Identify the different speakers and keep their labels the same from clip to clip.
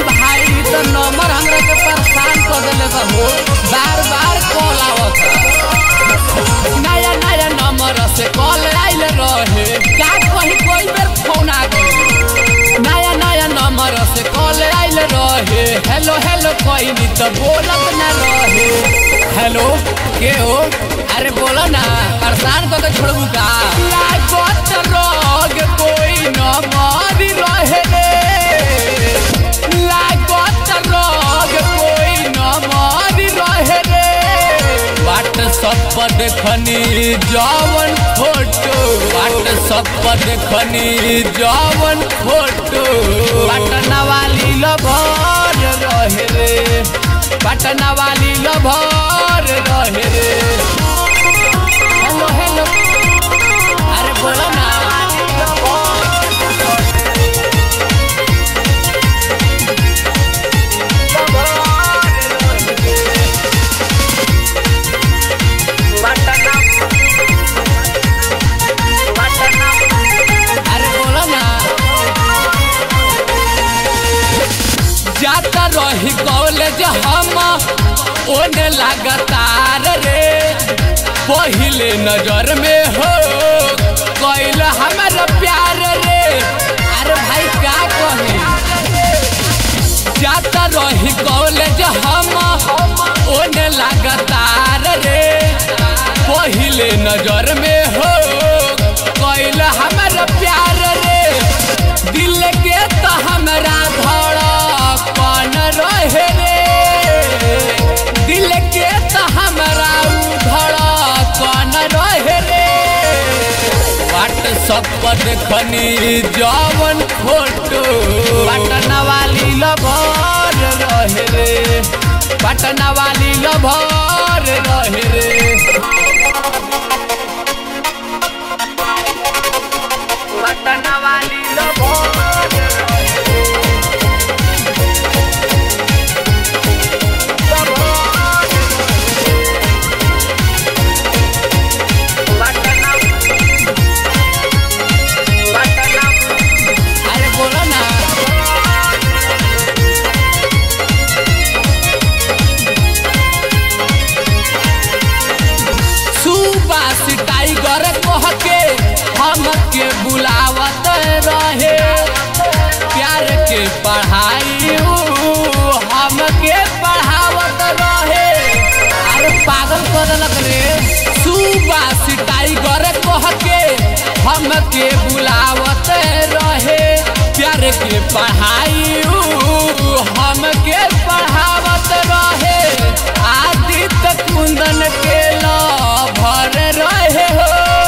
Speaker 1: भाई तो नंबर हमरा के परेशान कर देले बा हो बार बार कॉल आवत नया नया नंबर से कॉल आइल रहे का कहीं कोई बेर फोन आ गए नया नया नंबर से कॉल आइल रहे हेलो हेलो कोई नहीं तो बोलत ना रहे हेलो के हो अरे बोलो ना परेशान को तो छोड़ू का लागत रोग कोई न मारी रहे रे लागत रोग कोई न मारी रहे रे व्हाट्सअप पर देखनी जवन फोटो व्हाट्सअप पर देखनी जवन फोटो पटना वाली लभर रहे रे पटना वाली लभर रहे रे हेलो हेलो अरे बोलो ना अरे बोलो ना जाता रही कॉलेज हम ओने लगातार रे पहिले नजर में हो कैल हमार प्यार रे अरे भाई का कही जाता रही कॉलेज हम ओने लगातार रे पहिले नजर में हो कैल हमार प्यार रे दिल के तो हमरा धड़कन रहे रे दिल के तो हमरा उ धड़कन रहे रे व्हाट्सअप पर देखनी जवन फोटो पटना वाली लभर रहे रे पटना वाली लभर रहे रे पटना वाली लभर अरे बोलो ना सुबास टाइगर कह के हमके बुलावत रहे प्यार के पढ़ाई उ हमके पढ़ावत रहे अरे पागल कर देलक रे सुबास टाइगर कह के हमके बुलावत रहे प्यार के पढ़ाई उ हमके पढ़ावत रहे आदित्य कुंदन के भर रहे हो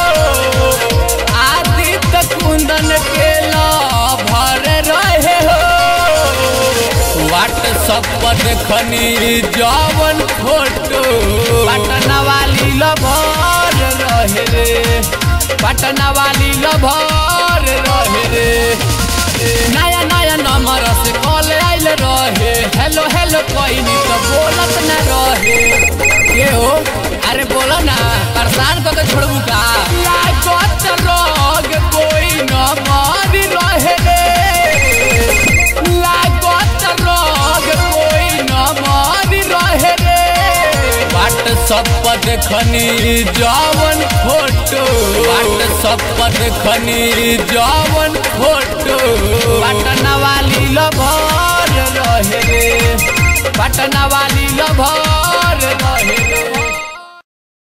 Speaker 1: आदित्य कुंदन के भर रहे हो व्हाट्सअप पर देखनी जवन फोटो पटना वाली लभर रहे रे पटना वाली लभर रहे रे नया नया नंबर से कॉल आइल रहे हेलो हेलो कोई नहीं तो बोलत ना रहे के हो अरे बोलो ना परेशान को तो छोड़ू का लागत रोग कोई न मारी रहे रे लागत रोग कोई न मारी रहे रे व्हाट्सअप पर देखनी जवन फोटो व्हाट्सअप पर देखनी जवन फोटो पटना वाली लभर रहे रे पटना वाली लभर